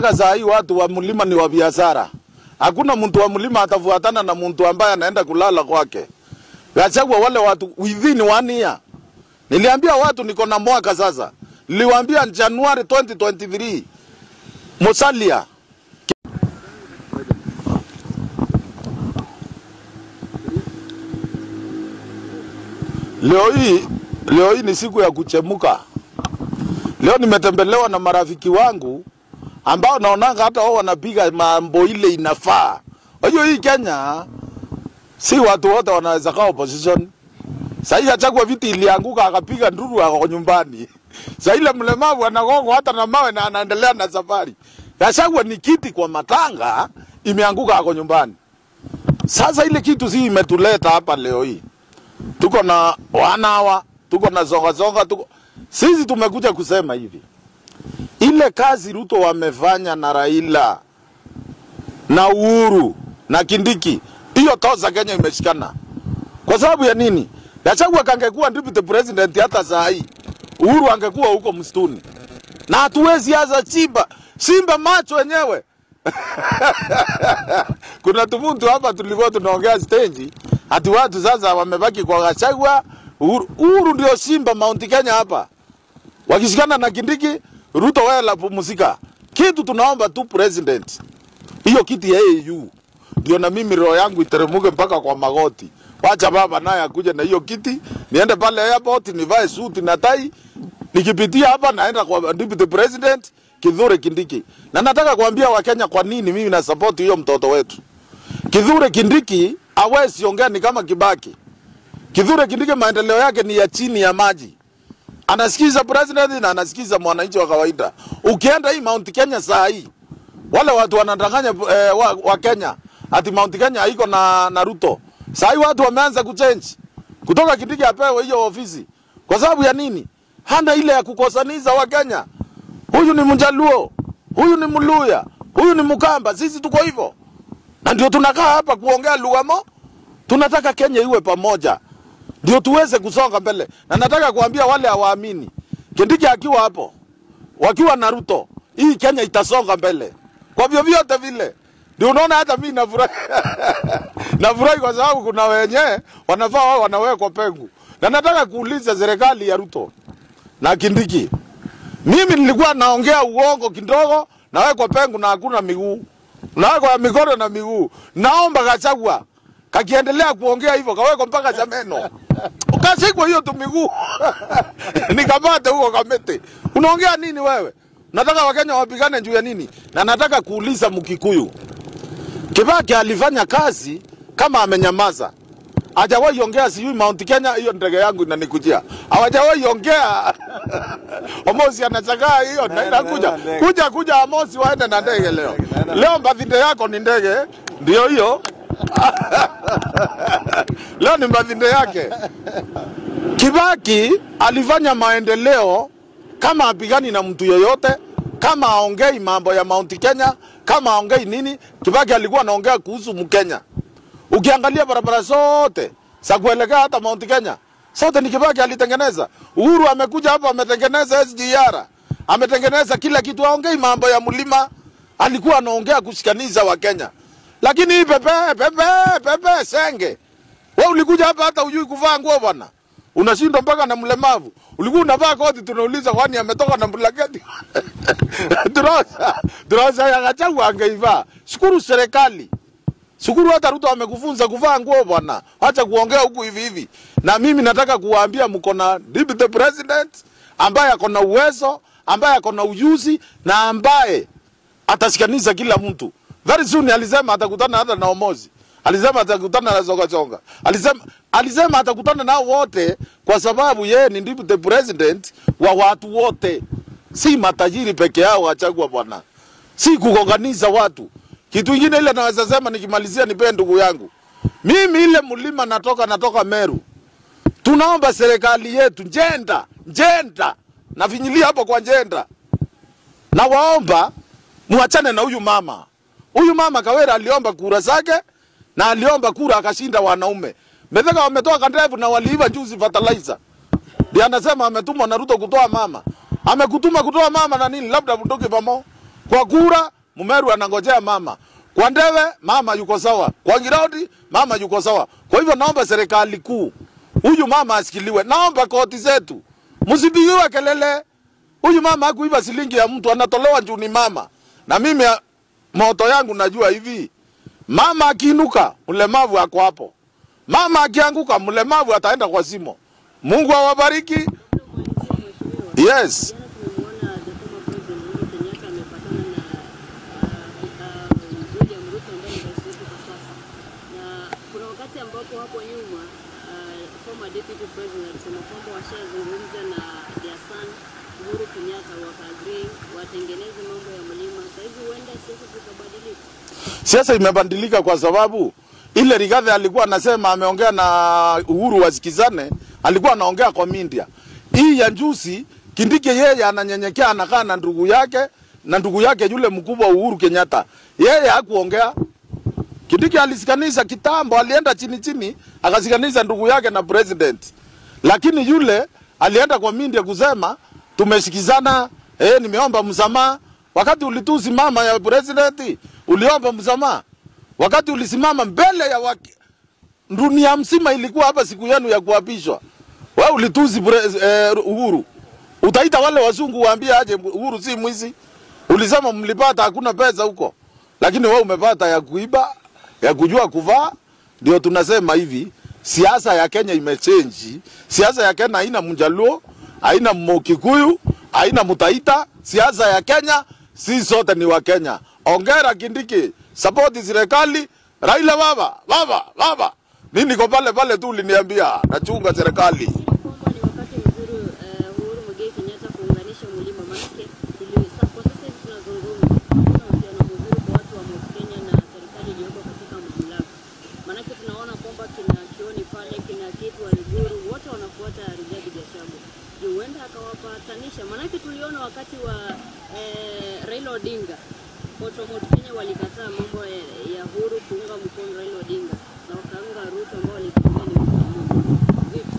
nataka saa hii watu wa mlima ni wa biashara. Hakuna mtu wa mlima atafuatana na mtu ambaye anaenda kulala kwake. Gachagua wale watu within one year. Niliambia watu niko na mwaka sasa. Niliwaambia Januari 2023 Musalia Leo hii leo hii ni siku ya kuchemuka. Leo nimetembelewa na marafiki wangu ambao naonanga hata wao wanapiga mambo ile inafaa. Unajua hii Kenya si watu wote wanaweza kaa opposition. Sasa Gachagua viti ilianguka akapiga nduru ako nyumbani. Sasa ile mlemavu anagongo hata na mawe na anaendelea na safari. Gachagua ni kiti kwa matanga imeanguka ako nyumbani. Sasa ile kitu si imetuleta hapa leo hii tuko na wanawa, tuko na zonga zonga, tuko sisi tumekuja kusema hivi, ile kazi Ruto wamefanya na Raila na Uhuru na Kindiki, hiyo toza Kenya imeshikana. Kwa sababu ya nini? Gachagua kangekuwa deputy president hata saa hii, Uhuru angekuwa huko msituni, na hatuwezi aza Simba Simba macho wenyewe kuna tumuntu hapa tulikuwa tunaongea stage ati watu sasa wamebaki kwa Gachagua. Uhuru, Uhuru ndio Simba Mount Kenya hapa, wakishikana na Kindiki, Ruto wewe la pumzika. Kitu tunaomba tu president, hiyo kiti ya AU ndio na mimi roho yangu iteremuke mpaka kwa magoti. Wacha baba naye akuje na hiyo kiti, niende pale airport nivae suti na tai, nikipitia hapa naenda kwa deputy president Kithure Kindiki. Na nataka kuambia Wakenya kwa nini mimi na support hiyo mtoto wetu. Kithure Kindiki hawezi ongea ni kama Kibaki. Kithure Kindiki maendeleo yake ni ya chini ya maji. Anasikiza president na anasikiza mwananchi wa kawaida. Ukienda hii Mount Kenya saa hii wale watu wanadanganya eh, wa, wa Kenya ati Mount Kenya haiko na, na Ruto. Saa hii watu wameanza kuchange kutoka Kindiki apewe hiyo ofisi. Kwa sababu ya nini? Hana ile ya kukosaniza wa Kenya. Huyu ni Mjaluo, huyu ni Mluya, huyu ni Mkamba. Sisi tuko hivyo, na ndio tunakaa hapa kuongea lugha mo. Tunataka Kenya iwe pamoja, ndio tuweze kusonga mbele. Na nataka kuambia wale hawaamini, Kindiki akiwa hapo, wakiwa na Ruto, hii Kenya itasonga mbele kwa vyovyote vile. Ndio unaona hata mimi nafurahi nafurahi kwa sababu kuna wenye wanafaa wao wanawekwa pengu, na nataka kuuliza serikali ya Ruto na Kindiki, mimi nilikuwa naongea uongo kidogo, nawekwa pengu na hakuna miguu, nawekwa mikono na miguu. Naomba Gachagua kakiendelea kuongea hivyo, kawekwa mpaka cha meno, ukasikwa hiyo tu miguu nikamate huko Kamete. Unaongea nini wewe? Nataka Wakenya wapigane juu ya nini? Na nataka kuuliza Mkikuyu, Kibaki alifanya kazi kama amenyamaza hajawahi ongea sijui Mount Kenya, hiyo ndege yangu inanikujia, hawajawahi ongea Omosi anachagaa hiyo na inakuja kuja kuja, Amosi waende na ndege leo. Leo birthday yako ni ndege, ndio hiyo leo ni birthday yake. Kibaki alifanya maendeleo kama apigani na mtu yoyote, kama aongei mambo ya Mount Kenya, kama aongei nini. Kibaki alikuwa anaongea kuhusu Mkenya. Ukiangalia barabara zote za kuelekea hata Mount Kenya zote ni Kibaki alitengeneza. Uhuru amekuja hapa ametengeneza SGR, ametengeneza kila kitu, aongei mambo ya mlima, alikuwa anaongea kushikaniza wa Kenya. Lakini hii pepe pepe pepe senge, wewe ulikuja hapa hata ujui kuvaa nguo bwana, unashindwa mpaka na mlemavu. Ulikuwa unavaa koti, tunauliza kwani ametoka na blanketi turosa turosa ya Gachagua angeivaa. Shukuru serikali Shukuru hata Ruto amekufunza kuvaa nguo bwana, acha kuongea huku hivi hivi. Na mimi nataka kuwaambia mko na deputy president ambaye ako na uwezo, ambaye ako na ujuzi na ambaye atashikanisha kila mtu. Very soon alisema atakutana hata na Omozi. Alisema atakutana na Zonga Zonga. Alisema alisema atakutana nao wote kwa sababu yeye ni deputy president wa watu wote. Si matajiri peke yao Gachagua bwana. Si kugonganisha watu. Kitu ingine ile naweza sema nikimalizia, nipe ndugu yangu, mimi ile mlima natoka, natoka Meru. Tunaomba serikali yetu njenda njenda, nafinyilia hapo kwa njenda, na waomba muachane na huyu mama. Huyu mama Kawera aliomba kura zake na aliomba kura akashinda wanaume. Metheka wametoa kandevu na waliiva juzi fertilizer. Ndio anasema ametumwa na Ruto kutoa mama. Amekutuma kutoa mama na nini? Labda mtoke pamo Kwa kura Mumeru anangojea mama. Kwa Ndeve mama yuko sawa. Kwa Ngiraudi mama yuko sawa. Kwa hivyo naomba serikali kuu huyu mama asikiliwe. Naomba koti zetu msipigiwe kelele. Huyu mama hakuiba shilingi ya mtu, anatolewa juu ni mama. Na mimi ah, moto yangu najua hivi, mama akiinuka mlemavu ako hapo, mama akianguka mlemavu ataenda kwa simo. Mungu awabariki. Yes. Jana tumemwona the former president Uhuru Kenyatta amepatana na uh, uh, William Ruto ambaye ni rais wetu kwa sasa, na kuna wakati ambapo hapo nyuma uh, former deputy president alisema kwamba washazungumza na their son Uhuru Kenyatta wakaagrii watengeneze mambo ya mlima. Sasa hivi huenda siasa zikabadilika. Siasa imebadilika kwa sababu ile Rigathi alikuwa anasema ameongea na Uhuru wasikizane, alikuwa anaongea kwa media. Hii ya njusi Kindiki yeye ananyenyekea, anakaa na ndugu yake na ndugu yake yule mkubwa Uhuru Kenyatta, yeye hakuongea. Kindiki alisikanisha kitambo, alienda chini chini akasikanisha ndugu yake na president, lakini yule alienda kwa media kusema tumesikizana, eh, nimeomba msamaha. Wakati ulitusi mama ya president uliomba msamaha, wakati ulisimama mbele ya waki, dunia mzima ilikuwa hapa siku yenu ya kuapishwa, wewe ulitusi pre- eh, Uhuru. Utaita wale wazungu waambie aje Uhuru si mwizi? Ulisema mlipata hakuna pesa huko, lakini wewe umepata ya kuiba, ya kujua kuvaa. Ndio tunasema hivi, siasa ya Kenya imechange. Siasa ya Kenya haina Mjaluo, haina Mkikuyu, haina Mtaita. Siasa ya Kenya si sote ni wa Kenya. Ongera Kindiki, support serikali. Raila baba, baba, baba. Mimi niko pale pale tu uliniambia nachunga serikali. kwamba ni wakati mzuri uh, Uhuru Muigai Kenyatta kuunganisha mlima, manake ili- sa- kwa sasa hivi tunazungumza, kuna uhusiano mzuri kwa watu wa Mount Kenya na serikali iliyoko katika mamlaka, manake tunaona kwamba kina Kioni pale kina Kitu Waiguru wote wanafuata Rigathi Gachagua, Je, huenda akawapatanisha, manake tuliona wakati wa eh, Raila Odinga watu wa Mount Kenya walikataa mambo ya, ya Uhuru kuunga mkono Raila Odinga na wakaunga Ruto ambao walikitumia ni mtu wa Mungu. Vipi?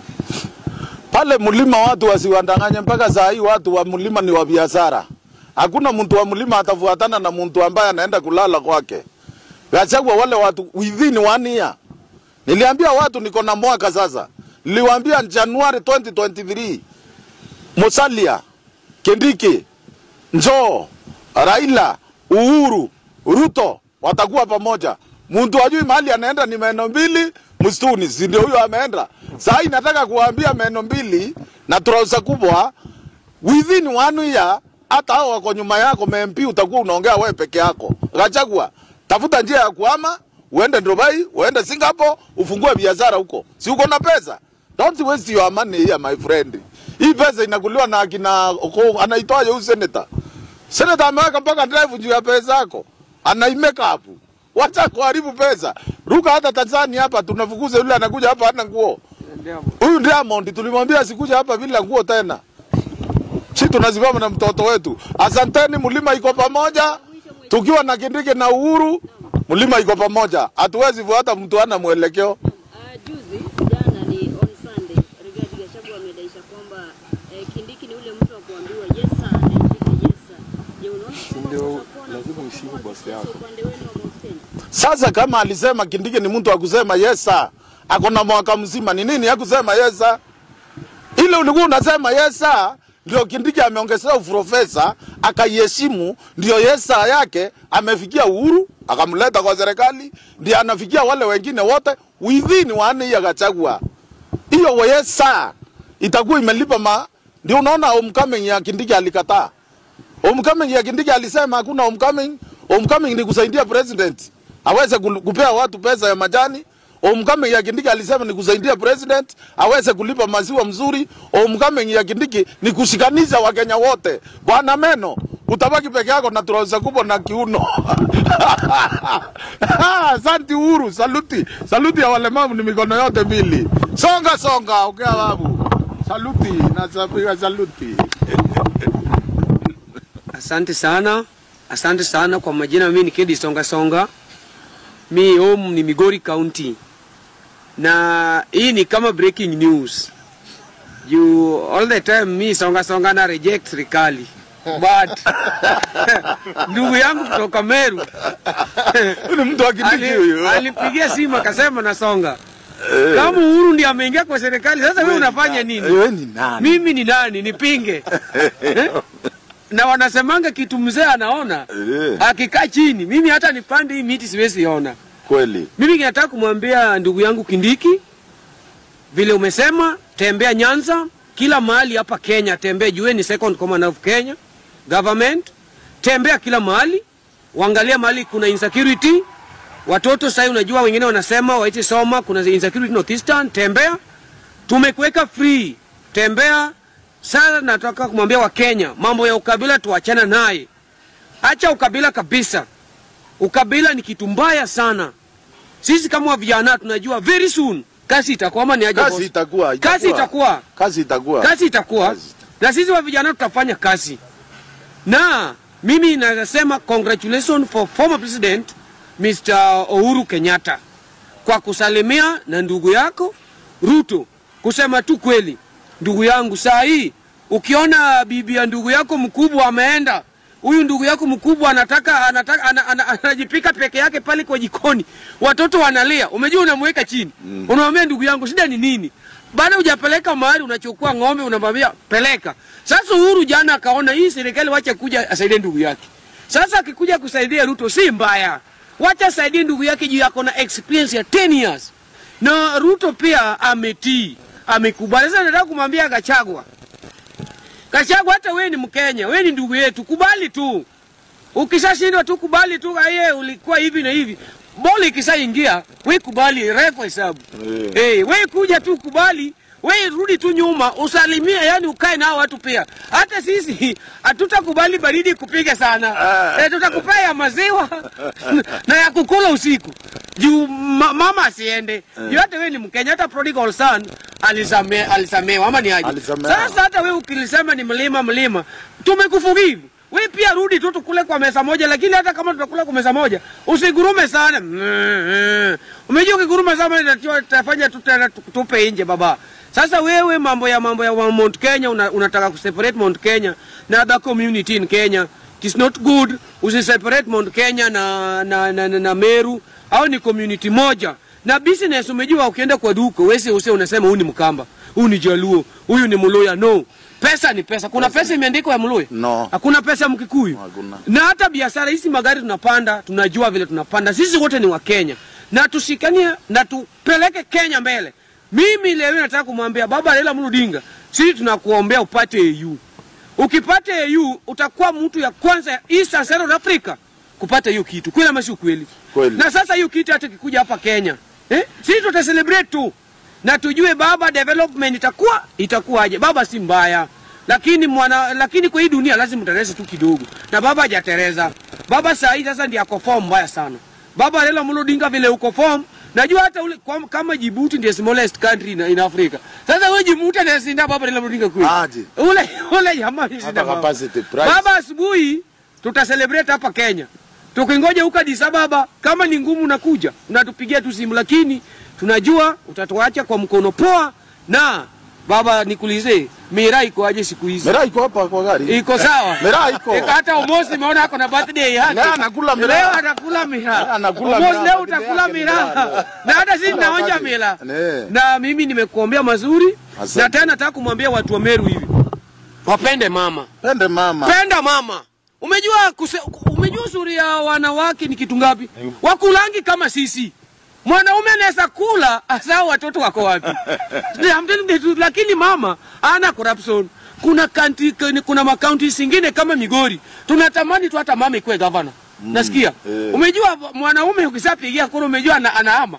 pale mlima watu wasiwadanganye. Mpaka saa hii watu wa mlima ni wa biashara. Hakuna mtu wa mlima atafuatana na mtu ambaye anaenda kulala kwake. Gachagua wale watu within one year. Niliambia watu niko na mwaka sasa. Niliwaambia Januari 2023 Musalia, Kindiki, Njoo, Raila, Uhuru, Ruto watakuwa pamoja. Mtu ajui mahali anaenda ni meno mbili msituni, si ndio huyo ameenda. Sasa hii nataka kuwaambia meno mbili na trouser kubwa within one year, hata hao wako nyuma yako MP utakuwa unaongea wewe peke yako. Gachagua, tafuta njia ya kuhama, uende Dubai, uende Singapore, ufungue biashara huko. Si uko na pesa? Don't waste your money here my friend. Hii pesa inakuliwa na akina Oko- anaitwaje huyu senator? Senator ameweka mpaka drive juu ya pesa yako. Anaimeka hapo. Wacha kuharibu pesa. Ruka hata Tanzania hapa tunafukuza yule anakuja hapa hana nguo. Huyu Diamond tulimwambia asikuja hapa bila nguo tena. Si tunasimama na mtoto wetu. Asanteni, mlima iko pamoja. Tukiwa na Kindiki na Uhuru, mlima iko pamoja. Hatuwezi fuata mtu ana mwelekeo. Uh, juzi jana ni on Sunday, Rigathi Gachagua amedaisha kwamba eh, Kindiki ni ule mtu wa kuambiwa yes sir na ipike yes sir. Je, unaona kwamba Ndio, kutakuwa na lazima msukumo uheshimu wa bosi kisiasa yako. upande wenu wa Mount Kenya? Sasa kama alisema Kindiki ni mtu wa kusema yesa, ako na mwaka mzima, ni nini ya kusema yesa? Ile ulikuwa unasema yesa, ndio Kindiki ameongezea uprofesa akaiheshimu, ndio yesa yake amefikia Uhuru akamleta kwa serikali, ndio anafikia wale wengine wote within one year Gachagua. Hiyo yesa itakuwa imelipa ma, ndio unaona homecoming ya Kindiki alikataa. Homecoming ya Kindiki alisema hakuna homecoming. Homecoming ni kusaidia president aweze kul- kupea watu pesa ya majani. Homecoming ya Kindiki alisema ni kusaidia president aweze kulipa maziwa mzuri. Homecoming ya Kindiki ni kushikanisha Wakenya wote. Bwana Meno, utabaki peke yako na trouser kubwa na kiuno. Asante Uhuru, saluti. Saluti ya walemavu ni mikono yote mbili. Songa songa, ongea babu. Saluti na sapiga saluti. Asante sana, asante sana kwa majina. Mimi ni Kedi Songa Songa, mi home ni Migori County, na hii ni kama breaking news. You all the time mi Songa Songa na reject serikali but ndugu yangu kutoka Meru Huyu ni mtu wa Kindiki ali- huyu. alipigia simu akasema nasonga kama Uhuru ndiye ameingia kwa serikali, sasa wewe unafanya nini? Wewe ni nani? Mimi ni nani nipinge? Eh? na wanasemanga kitu mzee anaona Eh, akikaa chini. Mimi hata nipande hii miti siwezi ona. Kweli. Mimi kinataka kumwambia ndugu yangu Kindiki, vile umesema, tembea Nyanza, kila mahali hapa Kenya, tembea jue ni second command of Kenya government, tembea kila mahali, uangalia mahali kuna insecurity. Watoto sasa, unajua wengine wanasema waite soma, kuna insecurity northeastern, tembea. Tumekuweka free, tembea. Sasa nataka kumwambia Wakenya, mambo ya ukabila tuachana naye, acha ukabila kabisa. Ukabila ni kitu mbaya sana. Sisi kama vijana tunajua very soon kazi itakuwa ama ni aje boss? Kazi itakuwa. Kazi itakuwa. Kazi itakuwa. Kazi itakuwa. Kazi Na sisi wa vijana tutafanya kazi. Na mimi nasema congratulations for former president Mr. Uhuru Kenyatta kwa kusalimia na ndugu yako Ruto. Kusema tu kweli, ndugu yangu, saa hii ukiona bibi ya ndugu yako mkubwa ameenda, huyu ndugu yako mkubwa anataka anataka ana, ana, anajipika peke yake pale kwa jikoni, watoto wanalia, umejua, unamweka chini mm. Unamwambia ndugu yangu, shida ni nini? Baada hujapeleka mahali, unachukua ng'ombe, unamwambia peleka. Sasa Uhuru jana akaona hii serikali, wacha kuja asaidie ndugu yake. Sasa akikuja kusaidia Ruto si mbaya, wacha asaidie ndugu yake juu yako na experience ya 10 years na Ruto pia ametii, amekubali. Sasa nataka kumwambia Gachagua, Gachagua, hata wewe ni Mkenya, wewe ni ndugu yetu, kubali tu. Ukishashindwa tu kubali tu, aye, ulikuwa hivi na hivi. Boli ikishaingia, wewe kubali, refa hesabu. Eh. Eh, wewe kuja tu kubali, wewe rudi tu nyuma, usalimie, yani ukae nao watu pia. Hata sisi hatutakubali baridi kupiga sana. Ah. Eh, tutakupea ya maziwa na ya kukula usiku. Juu ma, mama asiende. Juu hata wewe ni Mkenya, hata prodigal son alisame, alisamewa ama ni aje? Alisamehewa. Sasa hata wewe ukilisema ni mlima mlima, tumekuforgive. Wewe pia rudi tu tukule kwa meza moja, lakini hata kama tutakula kwa meza moja, usigurume sana. Umejua ukiguruma sana inatiwa- itafanya tu tena tu- tupe nje baba. Sasa wewe mambo ya mambo ya wa Mount Kenya una, unataka kuseparate Mount Kenya na other community in Kenya. It is not good. Usiseparate Mount Kenya na na, na, na, na Meru au ni community moja. Na business umejua ukienda kwa duka wewe usi unasema huyu ni Mkamba, huyu ni Jaluo, huyu ni Mluya. No. Pesa ni pesa. Kuna pesa imeandikwa ya Mluya? No. Hakuna pesa ya Mkikuyu. Hakuna. Na hata biashara hizi magari tunapanda, tunajua vile tunapanda. Sisi wote ni Wakenya na tushikanie na tupeleke Kenya mbele. Mimi leo nataka kumwambia baba Raila Amolo Odinga, sisi tunakuombea upate AU. Ukipata AU utakuwa mtu ya kwanza ya East and Central Africa kupata hiyo kitu. Kweli ama si kweli? Kweli. Na sasa hiyo kitu hata kikuja hapa Kenya, eh? Sisi tuta celebrate tu. Na tujue baba development itakuwa itakuwaje. Baba si mbaya. Lakini mwana lakini kwa hii dunia lazima utereze tu kidogo. Na baba hajatereza. Baba saa hii sasa ndiye ako form mbaya sana. Baba Raila Amolo Odinga vile uko form Najua hata ule kwa, kama Djibouti ndiye smallest country in, in Africa. Sasa wewe Djibouti anasinda baba Raila Amolo Odinga kweli. Aje. Ule ule jamaa anasinda Hata baba. capacity price. Baba asubuhi tuta celebrate hapa Kenya. Tukingoja huko Addis Ababa, kama ni ngumu nakuja, unatupigia tu simu, lakini tunajua utatuacha kwa mkono poa. Na baba, nikuulize, miraa iko aje siku hizi? Miraa iko hapa kwa gari. Iko sawa? Miraa iko. Iko hata Omosi nimeona ako na birthday yake. Leo anakula miraa. Leo anakula miraa. Anakula Omosi miraa, leo birthday utakula yake miraa. miraa. Na hata sisi Kila tunaonja wakati. miraa. Ne. Na mimi nimekuombea mazuri. Asante. Na tena nataka kumwambia watu wa Meru hivi. Wapende mama. Pende mama. Penda mama. Umejua kuse, umejua uzuri ya wanawake ni kitu ngapi? Wakulangi kama sisi. Mwanaume anaweza kula hasa watoto wako wapi? I'm telling the truth, lakini mama ana corruption. Kuna kanti, kuna makaunti zingine kama Migori. Tunatamani tu hata mama ikuwe governor. Nasikia. eh. Umejua mwanaume ukishapigia kura umejua ana, anaama.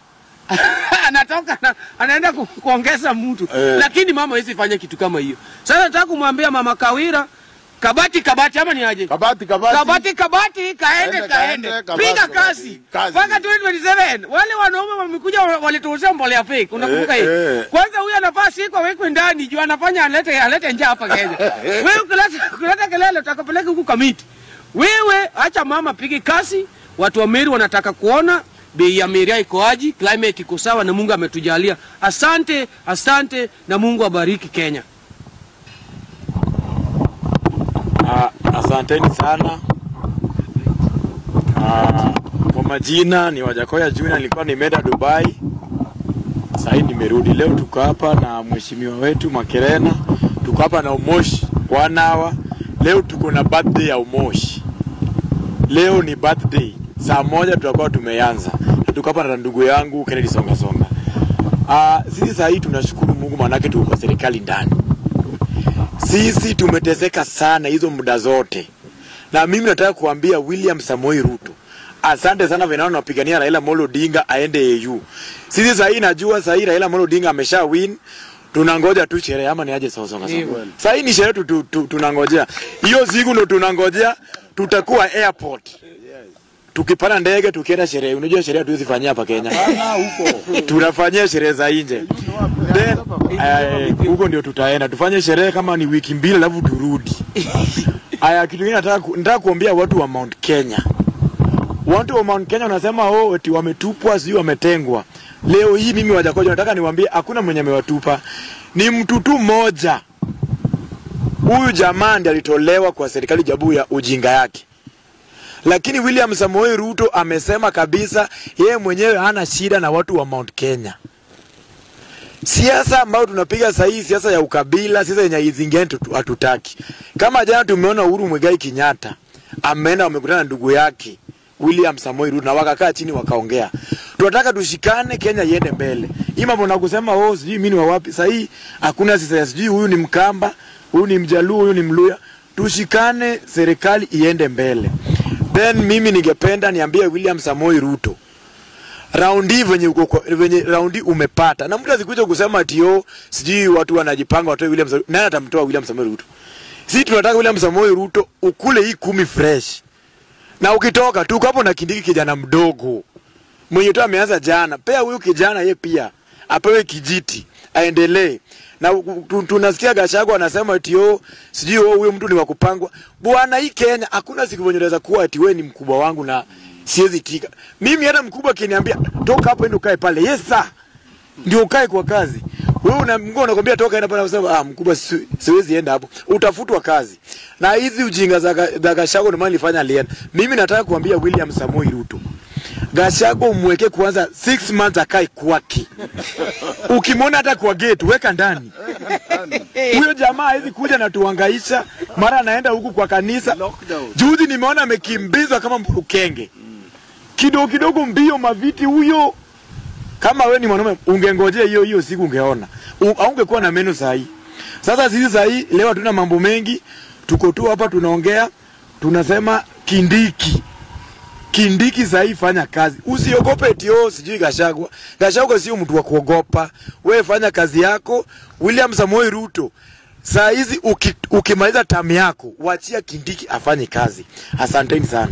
anatoka na, anaenda ku, kuongeza mtu Eh. lakini mama hawezi fanya kitu kama hiyo. Sasa nataka kumwambia mama Kawira, kabati kabati ama ni aje? Kabati kabati. Kabati kabati kaende Kaende, kaende, kaende, kabati, piga kabati. kazi Kazi. mpaka 2027. Wale wanaume wamekuja wa- walituuzia mbolea fake, unakumbuka Eh, hiyo? eh. Kwanza huyu anafaa siku awekwe ndani juu anafanya alete alete njaa hapa Kenya. Wewe ukileta ukileta kelele utakapeleka huku kamiti. Wewe acha mama pige kazi, watu wa Meru wanataka kuona bei ya miraa iko aji, climate iko sawa na Mungu ametujalia. Asante, asante na Mungu abariki Kenya. Ah, Asanteni sana. Ah, kwa majina ni Wajakoya Junior, nilikuwa nimeenda Dubai, sasa nimerudi. Leo tuko hapa na mheshimiwa wetu Makerena, tuko hapa na Umoshi one hour. Leo tuko na birthday ya Umoshi. Leo ni birthday, saa moja tutakuwa tumeanza, na tuko hapa na ndugu yangu Kennedy Songa Songa. Ah, sisi saa hii tunashukuru Mungu, maanake tuko kwa serikali ndani sisi tumeteseka sana hizo muda zote, na mimi nataka kuambia William Samoei Ruto, asante sana venao napigania Raila Amolo Odinga aende AU. Sisi sasa hii najua sasa hii Raila Amolo Odinga amesha win, tunangoja tu sherehe ama ni aje sawa sawa. Ndivyo. Sasa hii ni sherehe tu, tu, tu, tunangojea hiyo siku ndo tunangojea, tutakuwa airport tukipanda ndege tukienda sherehe. Unajua sherehe hatuwezi fanyia hapa Kenya, tunafanyia sherehe za nje. Then, eh, huko ndio tutaenda tufanye sherehe kama ni wiki mbili alafu turudi. Aya, kitu kingine nataka ku- nataka kuambia watu wa Mount Kenya. Watu wa Mount Kenya wanasema oh, eti wametupwa, sijui wametengwa. Leo hii mimi Wajakoja nataka niwaambie hakuna mwenye amewatupa, ni mtu tu mmoja. Huyu jamaa ndiye alitolewa kwa serikali jabu ya ujinga yake lakini William Samoei Ruto amesema kabisa yeye mwenyewe hana shida na watu wa Mount Kenya. Siasa ambayo tunapiga sasa hii, siasa ya ukabila, siasa yenye izingeni tutu- hatutaki. Kama jana tumeona Uhuru Muigai Kenyatta ameenda wamekutana na ndugu yake William Samoei Ruto na wakakaa chini wakaongea. Tunataka tushikane, Kenya iende mbele. Hii mambo na kusema oh, sijui mimi ni wa wapi. Sasa hii hakuna siasa, sijui huyu ni Mkamba, huyu ni Mjaluo, huyu ni Mluya. Tushikane, serikali iende mbele. Then mimi ningependa niambie William Samoei Ruto raundi venye uko kwa- venye raundi umepata na mtu asikuja kusema ati yo sijui watu wanajipanga watoe William Samoei nani atamtoa William Samoei Ruto sisi tunataka William Samoei Ruto ukule hii kumi fresh na ukitoka tuko hapo na Kindiki kijana mdogo mwenye tu ameanza jana pea huyu kijana ye pia apewe kijiti aendelee na u- tu- tunasikia Gachagua anasema ati oh sijui oh huyo mtu ni wa kupangwa bwana hii Kenya hakuna siku venye unaweza kuwa ati wewe ni mkubwa wangu na siwezi tika mimi hata mkubwa akiniambia toka hapo ende ukae pale yes sir ndio ukae kwa kazi wewe una mkubwa unakwambia toka enda pale unasema ah mkubwa si- siwezi enda hapo utafutwa kazi na hizi ujinga za Ga- za Gachagua ndio maana nilifanya alienda mimi nataka kuambia William Samoei Ruto Gachagua umweke kwanza 6 months akae kwake. Ukimwona hata kwa gate weka ndani. Huyo jamaa hawezi kuja na tuhangaisha, mara anaenda huku kwa kanisa. Juzi nimeona amekimbizwa kama mburukenge. Kidogo kidogo mbio maviti huyo. Kama we ni mwanaume ungengojea hiyo hiyo siku ungeona. U- Haungekuwa na meno sahi. Sasa sisi sahi leo hatuna mambo mengi. Tuko tu hapa tunaongea. Tunasema Kindiki. Kindiki sahii fanya kazi, usiogope eti oh, sijui Gachagua. Gachagua sio mtu wa kuogopa, wewe fanya kazi yako. William Samoei Ruto saa hizi uki, ukimaliza tamu yako wachia Kindiki afanye kazi. Asanteni sana.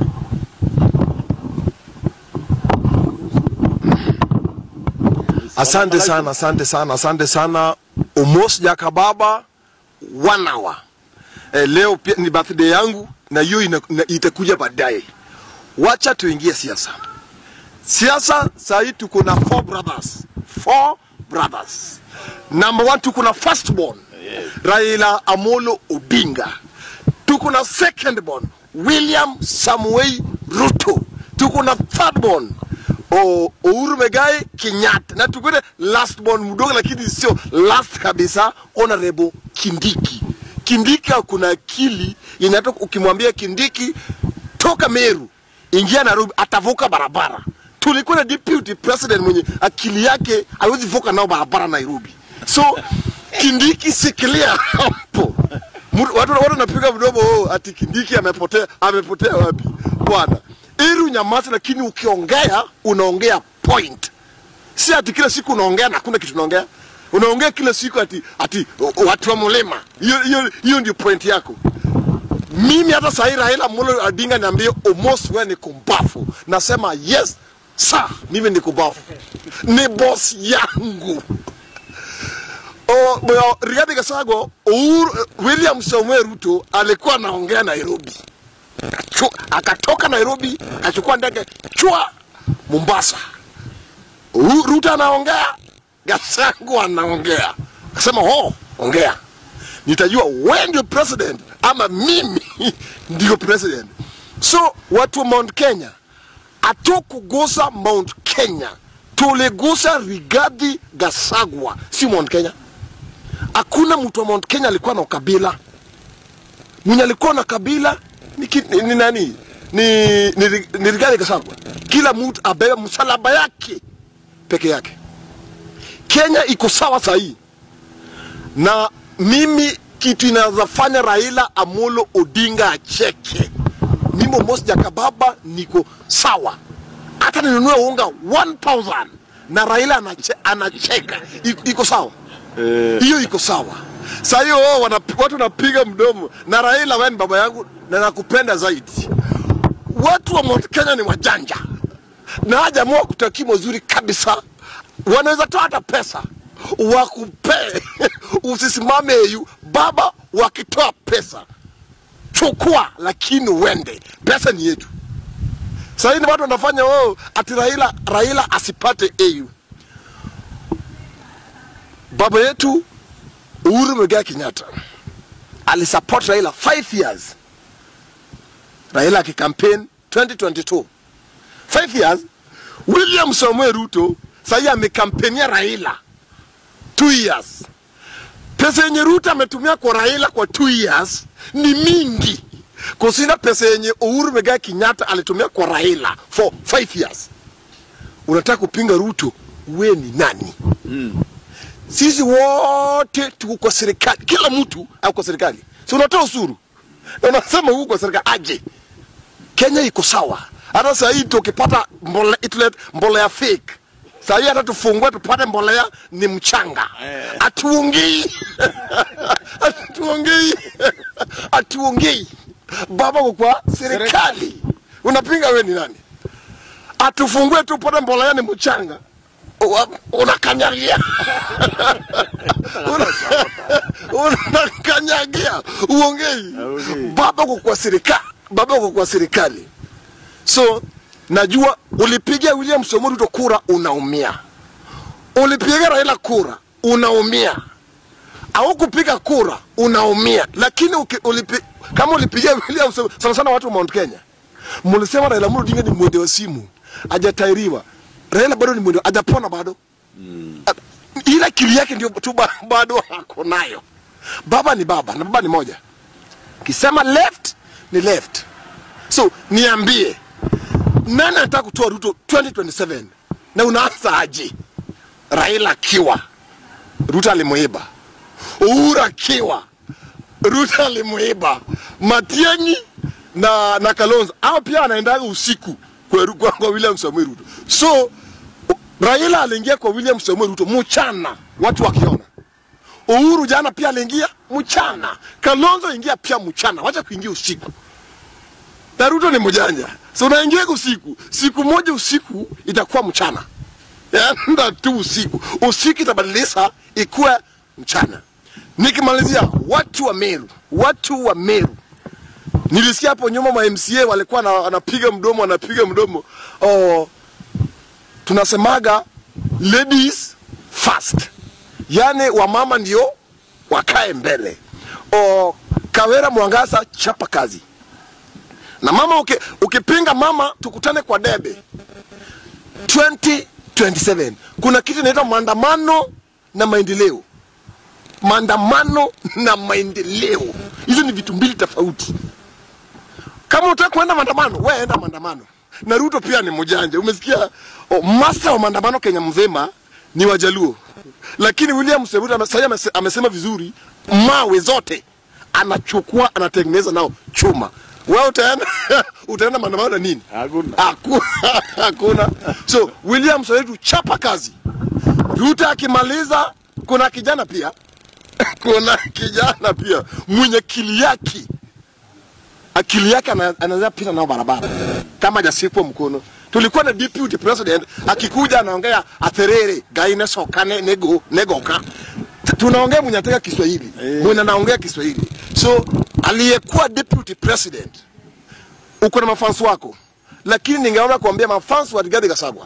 Asante sana, asante sana, asante sana. Omos Jakababa one hour. Eh, leo pia ni birthday yangu na hiyo ina- ina- itakuja baadaye. Wacha tuingie siasa. Siasa saa hii tuko na four brothers. Four brothers. Number one tuko na first born Raila Amolo Odinga. Tuko na second born William Samuel Ruto. Tuko na third born o, Uhuru Megai Kenyatta na tuko na last born mdogo, lakini sio last kabisa, Honorable Kindiki. Kindiki kuna akili inatoka, ukimwambia Kindiki toka Meru ingia Nairobi, atavuka barabara. Tulikuwa na deputy president mwenye akili yake hawezi vuka nao barabara Nairobi, so Kindiki sikilia hapo. Mtu- Watu watu wanapiga mdomo oh, ati Kindiki amepotea, amepotea wapi? Bwana, ili unyamaze, lakini ukiongea unaongea point, si ati kila siku unaongea na hakuna kitu unaongea. Unaongea kila siku ati ati o- o, watu wa mlima. Hiyo hiyo hiyo ndio point yako. Mimi hata sahii Raila Amolo Odinga niambie almost wewe ni kumbafu, nasema yes sir, mimi ni kumbafu, ni boss yangu. O, o, Rigathi Gachagua, Uhuru, William Samoei Ruto alikuwa anaongea Nairobi, Achu, akatoka Nairobi akachukua ndege chwa Mombasa. Uhuru- Ruto anaongea, Gachagua anaongea, akasema oh, ongea nitajua wewe ndio president ama mimi ndio president. So watu wa Mount Kenya hatukugusa Mount Kenya, tuligusa Rigathi Gachagua, si Mount Kenya. Hakuna mtu wa Mount Kenya alikuwa na ukabila. Mwenye alikuwa na kabila ni, ki- ni, ni nani? Ni, ni, ni Rigathi Gachagua. Kila mtu abebe msalaba yake peke yake. Kenya iko sawa sahii, na mimi kitu inawezafanya Raila Amolo Odinga acheke, mimi Moses Jakababa niko sawa, hata ninunue unga 1000 na Raila anache, anacheka, iko, iko sawa hiyo iko sawa. Saa hiyo wao wanap- watu wanapiga mdomo na Raila, wewe ni baba yangu na nakupenda zaidi. Watu wa Mount Kenya ni wajanja na hajaamua kutakia mazuri kabisa. Wanaweza toa hata pesa wakupee usisimame EU. Baba, wakitoa pesa chukua, lakini uende, pesa ni yetu. Sasa hivi watu wanafanya wao ati Raila, Raila asipate AU. Baba yetu Uhuru Muigai Kenyatta alisupport Raila 5 years. Raila akikampaign 2022 5 years. William Samuel Ruto sahii amekampenia Raila 2 years. Pesa yenye Ruto ametumia kwa Raila kwa 2 years ni mingi kushinda pesa yenye Uhuru Muigai Kenyatta alitumia kwa Raila for 5 years. Unataka kupinga Ruto, we ni nani? sisi wote tuko kwa serikali, kila mtu ako kwa serikali, si unatoa usuru na unasema huko kwa serikali aje. Kenya iko sawa. Hata saa hii tukipata mbolea, itulet mbolea fake saa hii hata tufungue tupate mbolea ni mchanga, atuongei atuongei atuongei. Baba uko kwa serikali, unapinga we ni nani? Atufungue tupate mbolea ni mchanga, Wa- unakanyagia Una- unakanyagia uongei baba uko kwa serikali baba uko kwa serikali so najua ulipigia william Samoei Ruto kura unaumia ulipiga raila kura unaumia au kupiga kura unaumia lakini uki, ulipi, kama ulipigia william Samoei- sana sana watu wa mount kenya mlisema raila Amolo Odinga ni mwende wa simu ajatairiwa raila bado ni mwende ajapona bado A- ile akili yake ndio tu ba- bado ako nayo. Baba ni baba na baba ni moja, kisema left ni left. So niambie, nani anataka kutoa Ruto 2027 na unaanza aje? Raila akiwa Ruto alimuiba, Uhuru akiwa Ruto alimuiba, Matiang'i na na Kalonzo hao pia anaendaga usiku kwa, kwa, kwa William Samoei Ruto. So Raila aliingia kwa William Samoei Ruto mchana, watu wakiona. Uhuru jana pia aliingia mchana, Kalonzo ingia pia mchana, wacha kuingia usiku. Na Ruto ni mjanja, so unaingia usiku, siku moja usiku itakuwa mchana, enda tu usiku, usiku itabadilisha ikuwe mchana. Nikimalizia, watu wa Meru, watu wa Meru, nilisikia hapo nyuma ma MCA walikuwa na- wanapiga mdomo, wanapiga mdomo oh, tunasemaga ladies first, yani wamama ndio wakae mbele. O, Kawera Mwangaza, chapa kazi na mama. Uki, ukipinga mama, tukutane kwa debe 2027. Kuna kitu inaitwa maandamano na maendeleo. Maandamano na maendeleo, hizo ni vitu mbili tofauti. Kama unataka kuenda maandamano, wewe enda maandamano. Na Ruto pia ni mjanja. Umesikia oh, master wa maandamano Kenya mzima ni Wajaluo, lakini William Samoei Ruto sasa amese- amesema vizuri, mawe zote anachukua anatengeneza nao chuma. Wewe utaenda utaenda maandamano na nini? Hakuna. Haku- Hakuna. So William Samoei Ruto chapa kazi. Ruto akimaliza, kuna kijana pia kuna kijana pia mwenye akili yake akili yake ana- anaweza pita nao barabara kama hajasikwa mkono. Tulikuwa na deputy president akikuja anaongea atherere gaine sokane nego negoka T- tunaongea mwenye anataka Kiswahili mwenye anaongea Kiswahili. So aliyekuwa deputy president uko na mafansi wako, lakini ningeona kuambia mafansi wa Rigathi Gachagua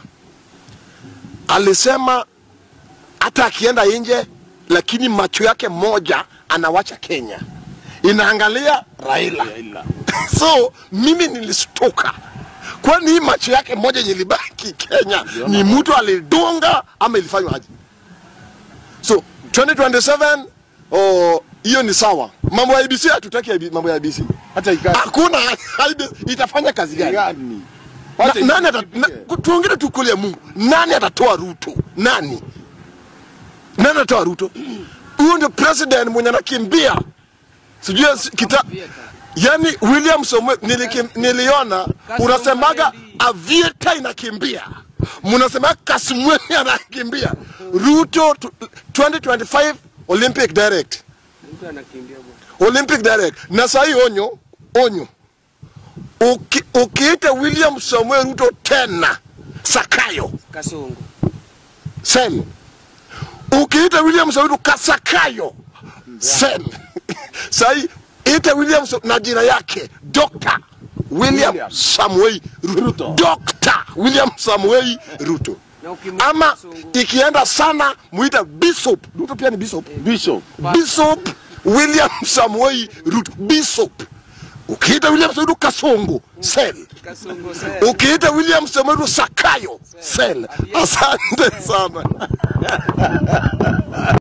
alisema hata akienda nje, lakini macho yake moja anawacha Kenya, inaangalia Raila. so mimi nilistuka, kwani hii macho yake moja yenye ilibaki Kenya ni mtu alidunga ama ilifanywa aje? So 2027 oh, hiyo ni sawa. Mambo ya IBC hatutaki IB mambo ya IBC. hata ikati Hakuna IBC itafanya kazi gani? gani? Na, Wacha nani ata, ipige. na, tuongele tu kweli ya Mungu. Nani atatoa Ruto? Nani? Nani atatoa Ruto? Huyo ndio president mwenye anakimbia. Sijui si- kita yani William Samoei nilikim, niliona unasemaga avieta inakimbia. Mnasema Kasumwemi anakimbia. Ruto tu- 2025 Olympic direct. Mtu anakimbia bwana. Olympic direct. Na sahi onyo, onyo. Uki, ukiita William Samuel Ruto tena Sakayo Kasongo. sen, ukiita William Samuel Ruto Kasakayo sen, sahi ita William Sa- na jina yake Dr. William, William. Samuel Ruto, Ruto. Dr. William Samuel Ruto Na ukimwita ama Kasongo. ikienda sana muita Bishop Ruto pia ni Bishop Bishop Bishop William Samuel Ruto Bishop. Ukiita William Samuel Ruto Kasongo sel. Kasongo sasa. Ukiita William Samuel Ruto Sakayo sel. Asante sana.